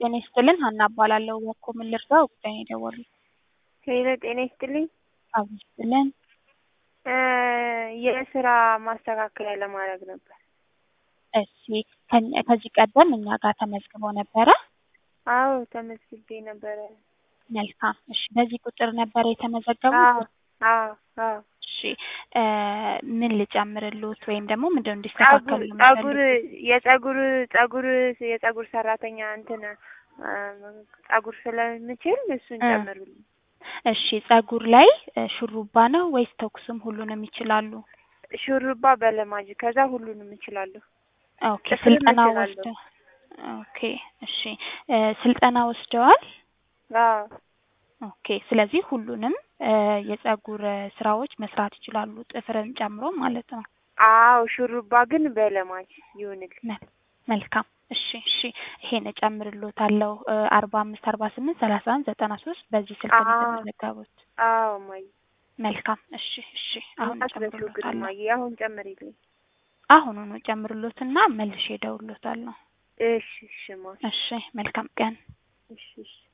ጤና ይስጥልን ሀና እባላለሁ። እባክዎ ምን ልርዳው? ጉዳይ ነው የደወሉት። ሄሎ ጤና ይስጥልኝ። አብ ይስጥልን። የስራ ማስተካከያ ለማድረግ ነበር። እሺ ከ- ከዚህ ቀደም እኛ ጋር ተመዝግበው ነበረ? አዎ ተመዝግቤ ነበረ። መልካም። እሺ በዚህ ቁጥር ነበር የተመዘገቡት? አዎ አዎ አዎ። እሺ እ ምን ልጨምርልዎት ወይም ደግሞ ምንድነው ጸጉር እንዲስተካከል ነው ጸጉር የሚፈልጉት? የጸጉር ጸጉር የጸጉር ሰራተኛ እንትን እ ጸጉር ስለምችል እሱን እ ጨምሩልኝ። እሺ ጸጉር ላይ እ ሹሩባ ነው ወይስ ተኩስም ሁሉንም ይችላሉ? ሹሩባ በለማጅ ከዛ ሁሉንም እችላለሁ። ኦኬ ጥፍርም ስልጠና እችላለሁ። ወስደው ኦኬ እሺ እ ስልጠና ወስደዋል? አዎ ኦኬ ስለዚህ ሁሉንም እ የጸጉር ስራዎች መስራት ይችላሉ ጥፍርን ጨምሮ ማለት ነው። አዎ ሹሩባ ግን በለማጅ ይሁንልኝ። መ- መልካም እሺ እሺ ይሄን እጨምርልዎታለሁ እ አርባ አምስት አርባ ስምንት ሰላሳ አንድ ዘጠና ሶስት በዚህ ስልክ ነው አዎ የተመዘገቡት። አዎ እማዬ መልካም እሺ እሺ አሁን እንዳትረሺው ግን እጨምርልዎታለሁ። እማዬ አሁን ጨምሪልኝ። አሁኑኑ እጨምርልዎትና መልሼ እደውልልዎታለሁ። እሺ እሺ እማ እሺ መልካም ቀን። እሺ እሺ